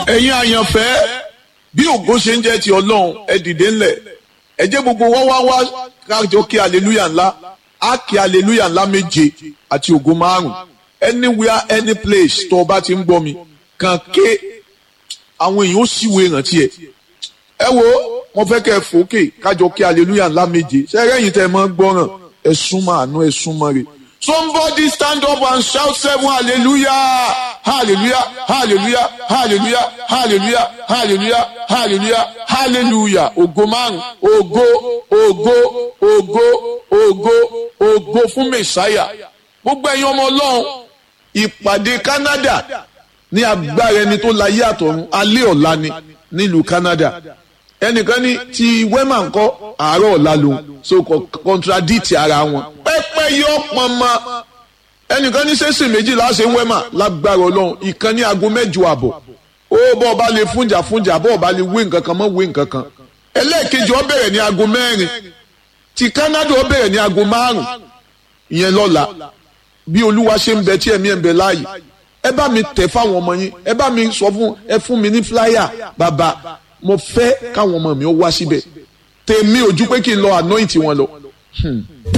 ẹ̀yin àyànfẹ́ bí ògo ṣe ń jẹ́ ti ọlọ́run ẹ dìde ńlẹ̀ ẹ jẹ́ gbogbo wá wá wá kájọ kí aleluya ńlá á kí aleluya ńlá méje àti ògo márùn anywhere any place tó o bá ti ń gbọ́ mi kàn ké àwọn èèyàn ó sì wo ìrántí ẹ ẹ wo mo fẹ́ kẹ́ ẹ fòókè kájọ kí aleluya ńlá méje ṣẹ́rẹ́yìn tẹ́ ẹ mọ́ gbọ́ràn ẹ súnmọ́ àánú ẹ súnmọ́ rẹ̀. Somebody stand up and shout seven hallelujah hallelujah hallelujah hallelujah hallelujah hallelujah hallelujah hallelujah ògo márùn ògo ògo ògo ògo ògo fún mẹsáyà gbogbo ẹ̀yin ọmọ Ọlọ́run ìpàdé Canada ní agbára ẹni tó láyé àtọ̀run alẹ́ ọ̀la ni nílùú Canada ẹnìkan ní ti wema ńkọ́ àárọ̀ ọ̀la lòun so contradict ara wọn pẹ́pẹ́ yọ pọnmọ ẹnìkan ní sẹ́sìn méjìlá ṣe ń wema lágbára ọlọ́run ìkan ní aago mẹ́jọ àbọ̀ ó bọ́ ọba lè fúnjà fúnjà bọ́ ọba lè wé nǹkan kan mọ́ wé nǹkan kan ẹlẹ́ẹ̀kejì ó bẹ̀rẹ̀ ní aago mẹ́rin ti Canada ó bẹ̀rẹ̀ ní aago márùn ìyẹn lọ́la bí olúwa ṣe ń bẹ tí ẹ̀mí ẹ̀ ń bẹ láàyè ẹ bá mi tẹ̀ fáwọn ọmọ yín ẹ bá mi sọ fún ẹ fún mi ní flyer bàbá mo fẹ́ káwọn ọmọ mi ó wá síbẹ̀ tèmi ojú pé kí n lọ anoint wọn lọ.